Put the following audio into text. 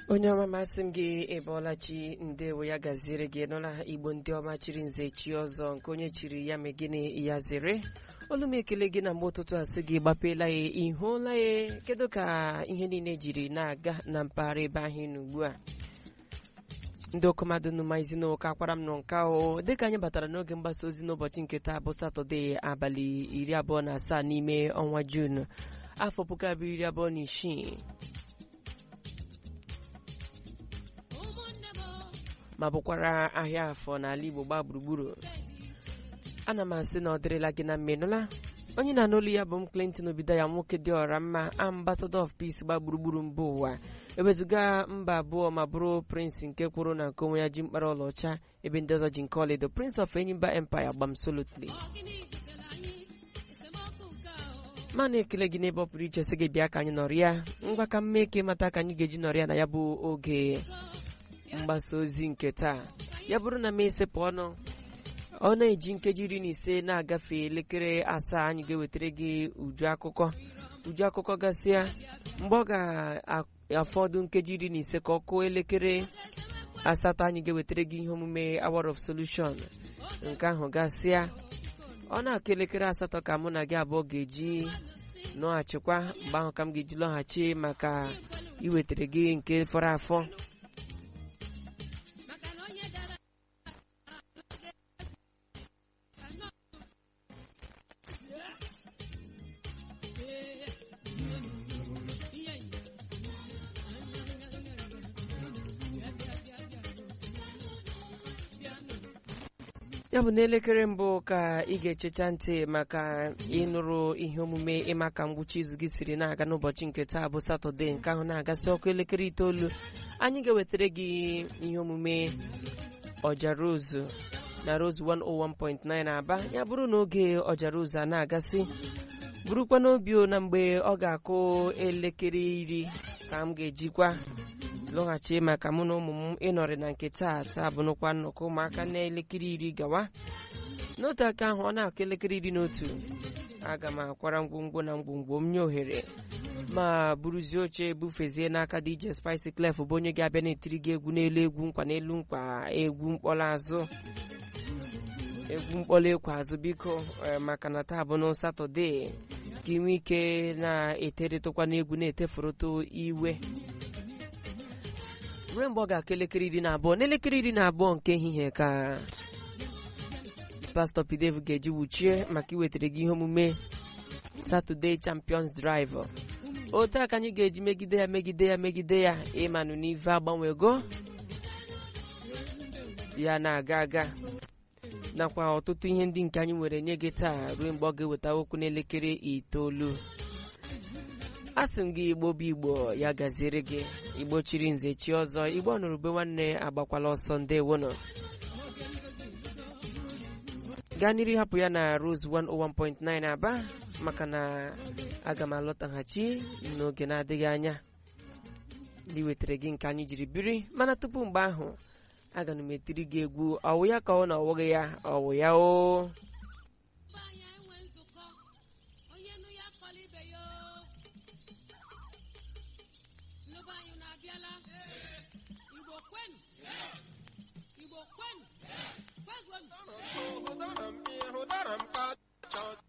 onye ọma masị m gị ịbọọla chi ndewo ya gaziere gị nụla igbo ndị ọma chiri nze chi ọzọ nke onye chiri ya megịnị ya zere olu m ekele gị na mgbe ụtụtụ asị gị gbapeela ya ịhụla ya kedu ka ihe niile jiri na-aga na mpaghara ebe ahụ ị nọ ugbu a ndị ọkọmadụ nụmaizi n'ụka akwara m nọ nka o dịka anyị batara n'oge mgbasa ozi n'ụbọchị nke taa bụ satọde abalị iri abụọ na asaa n'ime ọnwa juun afọ puku abụọ iri abụọ na isii ma bụkwara ahịa afọ n'ala igbo gbaa gburugburu ana m asị na ọ dịrịla gị na mmenụla onye na-anụ olu ya bụ m Clinton obido ya nwoke dị ọra mma ambassador of peace gba gburugburu mba ụwa ewezuga mba abụọ ma bụrụ prince nke kwuru na nke onwe ya ji mkpara ọlaọcha ebe ndị ọzọ ji nke ọlaedo prince of enyimba empire gbamsolotly ma na-ekele gị n'ebe ọ pụrụ iche sị gị bịa ka anyị nọrọ ya ngwa ka mma eke mata ka anyị ga-eji nọrọ ya na ya bụ oge mgbasa ozi nke taa ya bụrụ na m esepụ ọnụ ọ na-eji nkeji iri na ise na-agafe elekere asaa anyị ga-ewetara gị uju akụkọ uju akụkọ gasịa mgbe ọ ga-afọdụ nkeji iri na ise ka ọ kụọ elekere asatọ anyị ga-ewetara gị ihe omume hour of solution nke ahụ gasịa ọ na-akụ elekere asatọ ka mụ na gị abụọ ga-eji nọghachikwa mgbe ahụ ka m ga-eji lọghachi maka iwetara gị nke fọrọ afọ ya bụ n'elekere mbụ ka ị ga-echecha ntị maka ịnụrụ ihe omume ịma ka ngwụcha izu gị siri na-aga n'ụbọchị nke taa bụ satọde nke ahụ na-agasị ọkụ elekere itoolu anyị ga-ewetara gị ihe omume ọja rose na rose 101.9 aba ya bụrụ na oge ọja rose a na-agasị bụrụkwa n'obi na mgbe ọ ga-akụ elekere iri ka m ga-ejikwa lọghachi maka mụ na ụmụ m ịnọrị na nke taa taa bụnụkwa nnọkọ ụmụaka na elekere iri gawa n'otu aka ahụ ọ na-akụ elekere iri n'otu aga m akwara ngwongwo na ngwongwo m nye ohere ma buruzie oche bufezie n'aka DJ Spice Clef bụ onye ga-abịa na-etiri gị egwu n'elu egwu nkwa n'elu nkwa egwu mkpọrọ azụ egwu mkpọrọ ekwe azụ biko maka na taa bụ na satọde ka ị nwee ike na-eteretụkwa n'egwu na-etefurụtụ iwe ruo mgbe ọ ga-akụ elekere iri na abụọ n'elekere iri na abụọ nke ehihie ka pastọ Pidev ga-eji wuchie maka iwetara gị ihe omume Saturday Champions Drive otu a ka anyị ga-eji megide ya megide ya megide ya ịmanụ n'ive agbanwego ya na-aga aga nakwa ọtụtụ ihe ndị nke anyị nwere nye gị taa ruo mgbe ọ ga-eweta okwu n'elekere itoolu asị m gị igbo bụ igbo ya gaziere gị igbo chiri nze chi ọzọ igbo nụrụbe nwanne agbakwala ọsọ ndewonụ gaa n'iru hapụ ya na Rose 101.9 aba maka na aga m alọtaghachi n'oge na-adịghị anya iwetara gị nke anyị jiri biri mana tupu mgbe ahụ aga m etiri gị egwu ọwụ ya ka ọ na ọwụghị ya ọwụ ya o Igbo kwenu! Kwezonu!